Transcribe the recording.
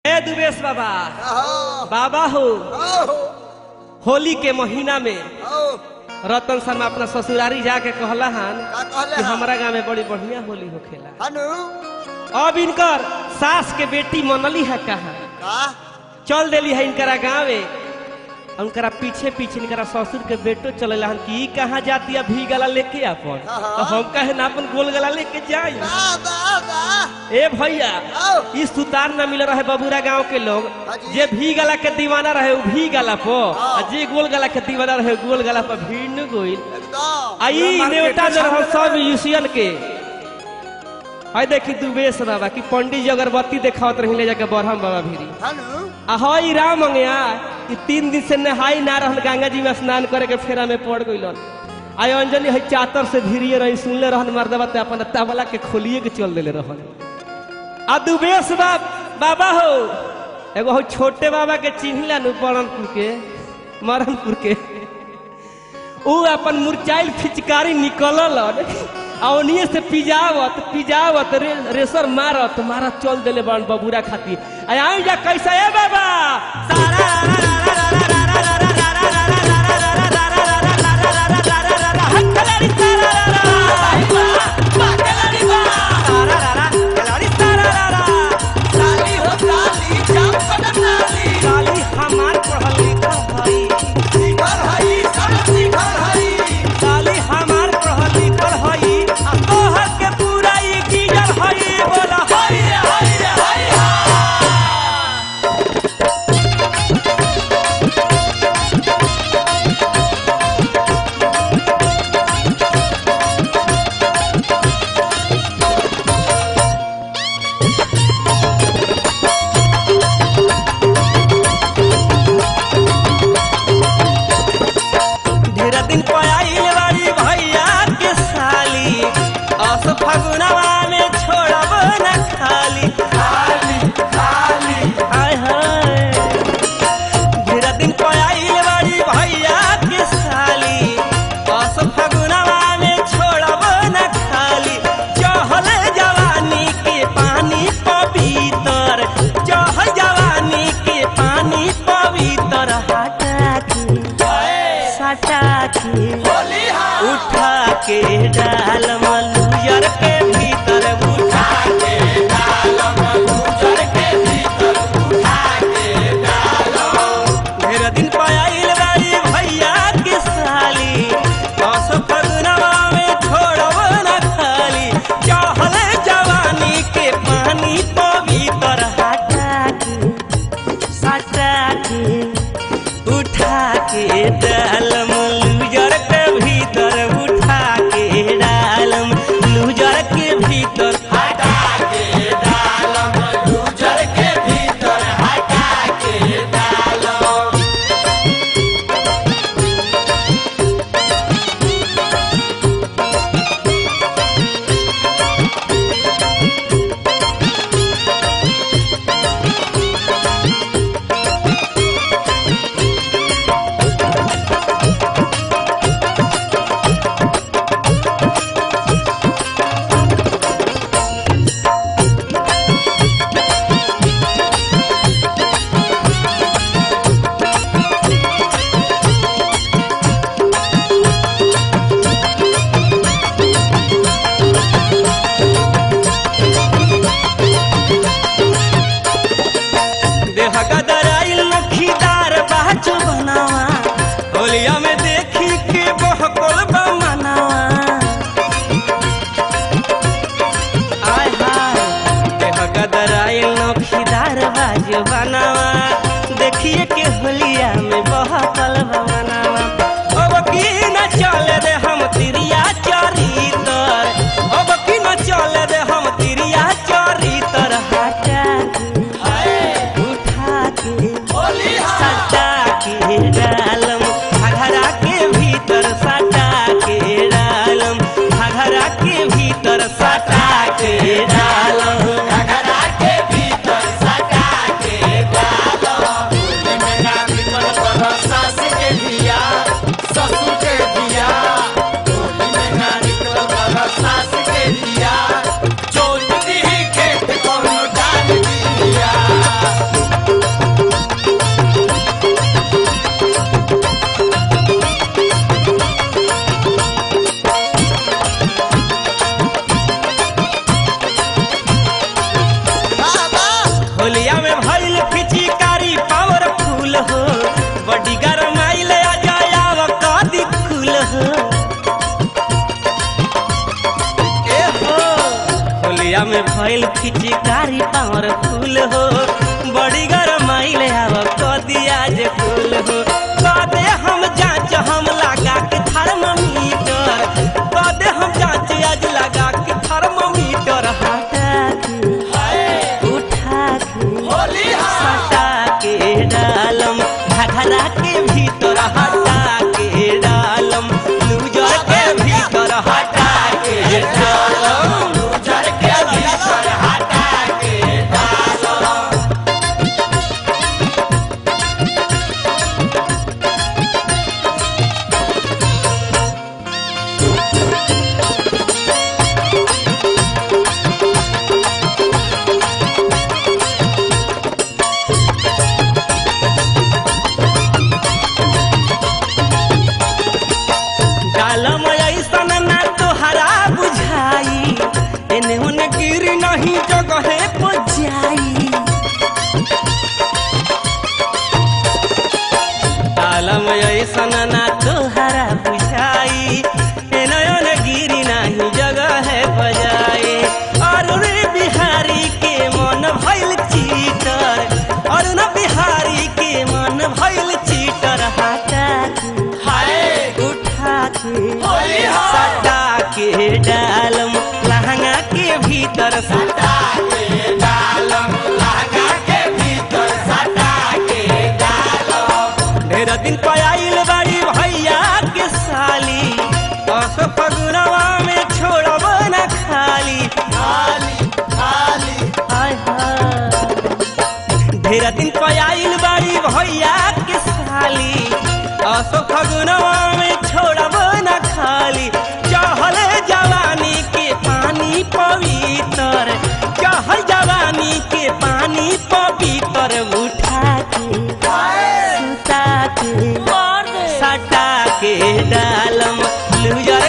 ए दुबेश बाबा आहो, बाबा हो आहो, होली के महीना में आओ, रतन शर्मा अपना ससुरारी जाके कहला हन का कहले कि हन? हमारा गांव में बड़ी बढ़िया होली होखेला हनु अब इनकर सास के बेटी मनली है कहा का चल देली है इनकरा गाँवे उनकरा पीछे पीछे इनकरा ससुर के बेटो चलेला हन कि ई कहाँ जाती है भी गला लेके अपन हाँ। तो हम कहे ना अपन गोल गला लेके जाई बा बा बा ए भैया आओ इस सुतार न मिल रहे बबूरा गांव के लोग हाँ जी। जे भी गला के दीवाना रहे वो भी गला पो हाँ। आ जे गोल गला के दीवाना रहे गोल गला पर भीड़ न गोइल एकदम आई नेवता जो रहो सब यूसियन के आई देखी दुबेश बाबा कि पंडित जी अगरबत्ती देखावत रही ले जाके बरहम बाबा भीरी हनु आ हई राम मंगया कि तीन दिन से नहाई ना रहल गंगा जी में स्नान करे के फेरा में पड़ गइलन आई अंजलि हई चातर से भिरिए रही सुनले रहन मर्दबा ते अपन तबला के खोलिए के चल देले रहन आ दुबेश बाब बाबा हो एगो हो छोटे बाबा के चिन्हला नु बरणपुर के मरणपुर के ऊ अपन मुरचाइल फिचकारी निकलल आ ओनिए से पिजावत पिजावत रे, रेसर मारत मारत चल देले बन बबूरा खाती आ आई जा कैसा है बाबा सारा साली हो साली चंपन साली साली हमार पढ़ल लिखल हई शिखर हई सब शिखर हई साली हमार पढ़ल लिखल हई आ तोहर के पूरा ई गिजल हई बोला हई हई हई ढेर दिन पयाइल बाड़ी भैया के साली अस फगुनवा में छोड़ब न खाली खाली खाली हाय हाय ढेर दिन पयाइल बाड़ी भैया के साली अस फगुनवा में छोड़ब न खाली चहल जवानी के पानी पवित्र चहल जवानी के पानी पवित्र हटा के सटा के होली हा उठा के डाल मलुजर के भीतर उठा के डालम गुजर के भीतर उठा के ढेर दिन पायल बारी भैया के साली दस फगुनवा में छोड़ब न खाली चहल जवानी के पानी पवित्र हटा के सटा के उठा के डालम लूजर के भीतर उठा के डालम लूजर के भीतर हटा के डालम गुजर के भीतर हटा के डालम देह गदराइल नखीदार बाजू बनावा होलिया में देखी के बहकल मनावा आय हाय देह गदराइल नखीदार बाजू बनावा देखिए के होलिया में बहकल मनावा अब की न चले रे हम तिरिया चरितर अब की न चले रे हम तिरिया चरितर हटा के उठा के होलिया में भइल फिचिकारी पावरफुल हो बड़ी गरमाइल आ जायाव कदी कुल हो ए हो होलिया में भइल फिचिकारी पावरफुल हो बड़ी गरमाइल आव कदी आज कुल हो कदे हम जांच हम लगा के थर्मामीटर कदे हम जांच आज लगा के थर्मामीटर हटा के उठा के होली हा हटा के डालम घघरा के भीतर हटा के डालम लूजर के भीतर हटा के डालम उजर के भीतर हटा के डालो डालम ऐसन ना तोहरा बुझाई एने ओने गिर नहीं जगहे पर जाई डालम ऐसन ना तोहरा बुझाई एने ओने गिर नहीं जगहे पर जाई अरुण बिहारी के मन भइल चीटर अरुण बिहारी के मन भइल चीटर हटा के हाय उठा के होली हा सटा के डालम लहंगा के भीतर सटा सटा के डालम लहंगा के भीतर सटा के डालम ढेर दिन पयाइल बाड़ी भैया के साली दस फगुनवा में छोड़ब न खाली खाली खाली हाय हाय ढेर दिन पयाइल बाड़ी भैया के साली असो फगुनवा में छोड़ब न खाली चहल जवानी के पानी पवित्र चहल जवानी के पानी पवित्र उठा के सुता के सटा के डालम लूजर